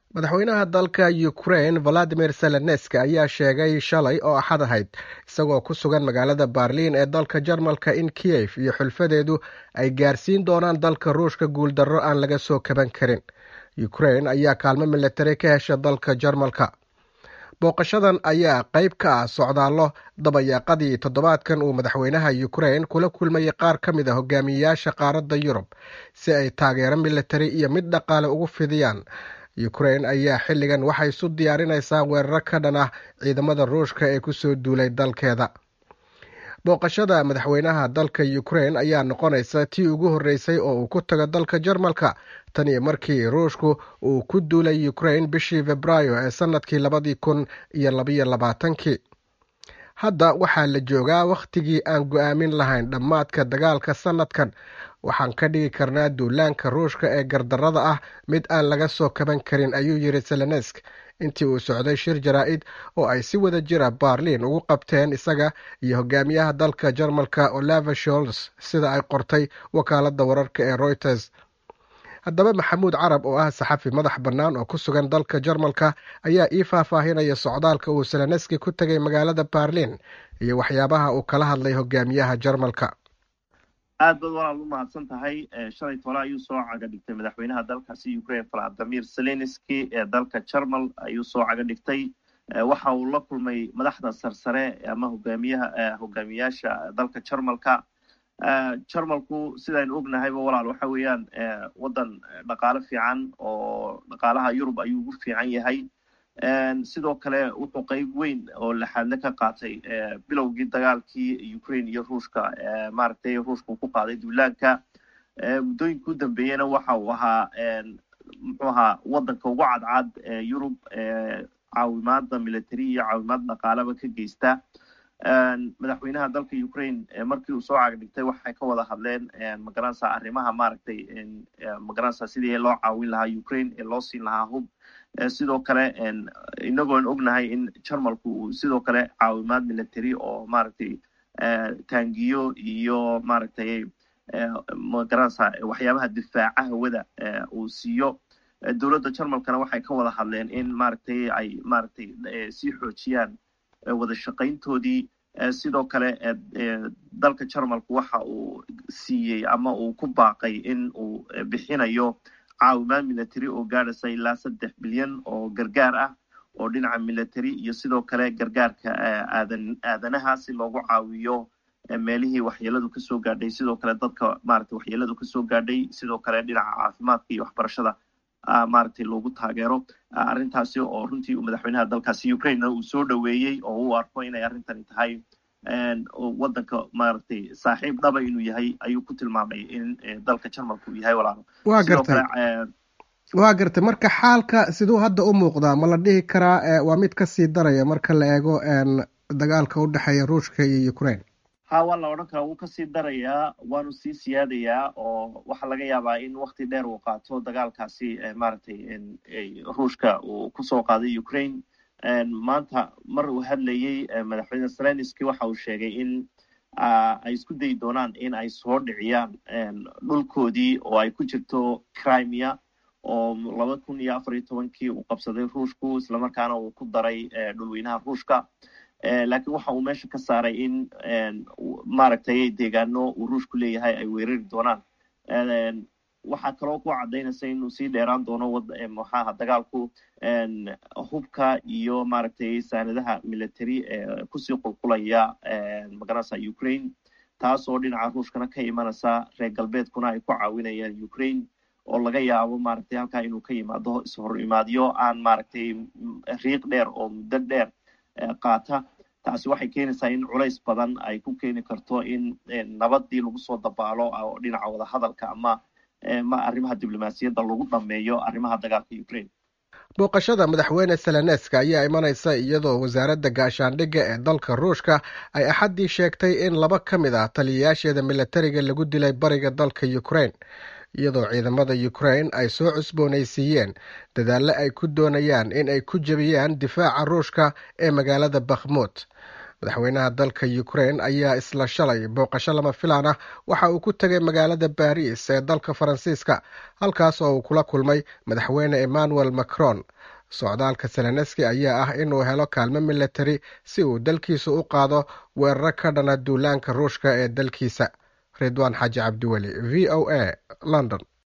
madaxweynaha dalka ukraine valadimir zelenski ayaa sheegay shalay oo axad ahayd isagoo ku sugan magaalada berliin ee dalka jarmalka in kiyef iyo xulfadeedu ay gaarsiin doonaan dalka ruushka guuldarro aan laga soo kaban karin ukraine ayaa kaalmo milatari ka hesha dalka jarmalka booqashadan ayaa qayb ka ah socdaallo dabayaaqadii toddobaadkan uu madaxweynaha ukraine kula kulmayay qaar ka mid a hogaamiyeyaasha qaaradda yurub si ay taageero milatari iyo mid dhaqaale ugu fidiyaan ukraine ayaa xilligan waxay isu diyaarinaysaa weeraro ka dhan ah ciidamada ruushka ee kusoo duulay dalkeeda booqashada madaxweynaha dalka ukraine ayaa noqonaysa tii ugu horreysay oo uu ku tago dalka jarmalka tan iyo markii ruushku uu ku duulay ukraine bishii februaayo ee sanadkii labadii kun iyo labayo labaatankii hadda waxaa la joogaa wakhtigii aan go-aamin lahayn dhammaadka dagaalka sanadkan waxaan ka dhigi karnaa duulaanka ruushka ee gardarrada ah mid aan laga soo kaban karin ayuu yidhi selenesk intii uu socday shir jaraa-id oo ay si wada jira barliin ugu qabteen isaga iyo hogaamiyaha dalka jarmalka olava sholz sida ay qortay wakaaladda wararka ee reuters haddaba maxamuud carab oo ah saxafi madax bannaan oo ku sugan dalka jarmalka ayaa ii faahfaahinaya socdaalka uu seleneski ku tegay magaalada barliin iyo waxyaabaha uu kala hadlay hogaamiyaha jarmalka aad baad walaal u mahadsan tahay shalay tole ayuu soo caga dhigtay madaxweynaha dalkaasi ukraine valadimir zelenski ee dalka jarmal ayuu soo caga dhigtay waxa uu la kulmay madaxda sarsare ama hogaamiyaha hogaamiyaasha dalka jarmalka jarmalku sidaynu ognahayba walaal waxa weeyaan waddan dhaqaale fiican oo dhaqaalaha yurub ayuu ugu fiican yahay sidoo kale wuxuu qeyb weyn oo laxaadle ka qaatay bilowgii dagaalkii ukraine iyo ruushka maaragtay ruushka uu ku qaaday duulaanka muddooyinka u dambeeyena waxa uu ahaa muxuu ahaa waddanka ugu cadcad ee yurub caawimaada military iyo caawimaad dhaqaaleba ka geysta madaxweynaha dalka ukraine markii uu soo cagdhigtay waxay ka wada hadleen magaranaysa arrimaha maaragtay magaranaysa sidii loo caawin lahaa ukraine ee loo siin lahaa hub sidoo kale inagoon ognahay in jarmalku uu sidoo kale caawimaad military oo maaragtay taangiyo iyo maaragtay magaranaysa waxyaabaha difaaca hawada uu siiyo dowladda jarmalkana waxay ka wada hadleen in maaragtay ay maaragtay sii xoojiyaan wada shaqayntoodii sidoo kale dalka jarmalku waxa uu siiyey ama uu ku baaqay in uu bixinayo caawimaad military oo gaadhaysa ilaa saddex bilyan oo gargaar ah oo dhinaca military iyo sidoo kale gargaarka aadan aadanaha si loogu caawiyo meelihii waxyeeladu kasoo gaadhay sidoo kale dadka maaragtay waxyeeladu kasoo gaadhay sidoo kale dhinaca caafimaadka iyo waxbarashada maaragtay loogu taageero arrintaasi oo runtii madaxweynaha dalkaasi ukraine uu soo dhoweeyey oo uu arko inay arrintani tahay waddanka maaragtay saaxiib dhaba inuu yahay ayuu ku tilmaamay in dalka jarmalka uu yahay walaalo waa gartay waa gartay marka xaalka siduu hadda u muuqdaa ma la dhihi karaa waa mid kasii daraya marka la eego dagaalka u dhexeeya ruushka iyo ukraine ha waa la odhan karaa wuu kasii darayaa waanu sii siyaadayaa oo waxaa laga yaabaa in wakti dheer uu qaato dagaalkaasi maaragtay ruushka uu kusoo qaaday ukraine maanta mar uu hadlayey madaxweyne zelenski waxa uu sheegay in ay isku dayi doonaan in ay soo dhiciyaan dhulkoodii oo ay ku jirto crimea oo laba kun iyo afar iyo tobankii uu qabsaday ruushku islamarkaana uu ku daray dhulweynaha ruushka laakiin waxa uu meesha ka saaray in maaragtay deegaano uu ruushku leeyahay ay weerari doonaan waxaa kaloo ku caddaynaysa inuu sii dheeraan doono maxaaha dagaalku hubka iyo maaragtay saanadaha military ee kusii qulqulaya magaranaysa ukraine taas oo dhinaca ruushkana ka imanaysa reer galbeedkuna ay ku caawinayaan ukraine oo laga yaabo maaragtay halkaa inuu ka yimaado ishor imaadyo aan maaragtay riiq dheer oo muddo dheer qaata taasi waxay keenaysaa in culays badan ay ku keeni karto in nabadii lagu soo dabaalo oo dhinaca wadahadalka ama ma arrimaha diblomaasiyadda lagu dhameeyo arrimaha dagaalka ukraine booqashada madaxweyne seleneska ayaa imanaysa iyadoo wasaaradda gaashaandhigga ee dalka ruushka ay axaddii sheegtay in laba ka mid ah taliyayaasheeda militariga lagu dilay bariga dalka ukraine iyadoo ciidamada ukraine ay soo cusboonaysiiyeen dadaalle ay ku doonayaan in ay ku jebiyaan difaaca ruushka ee magaalada bakhmut madaxweynaha dalka ukrain ayaa isla shalay booqasho lama filaan ah waxa uu ku tegay magaalada baris ee dalka faransiiska halkaas oo uu kula kulmay madaxweyne emmanuel macron socdaalka seleneski ayaa ah inuu helo kaalmo militari si uu dalkiisa u qaado weeraro ka dhana duulaanka ruushka ee dalkiisa ridwaan xaaji cabdiweli v o a london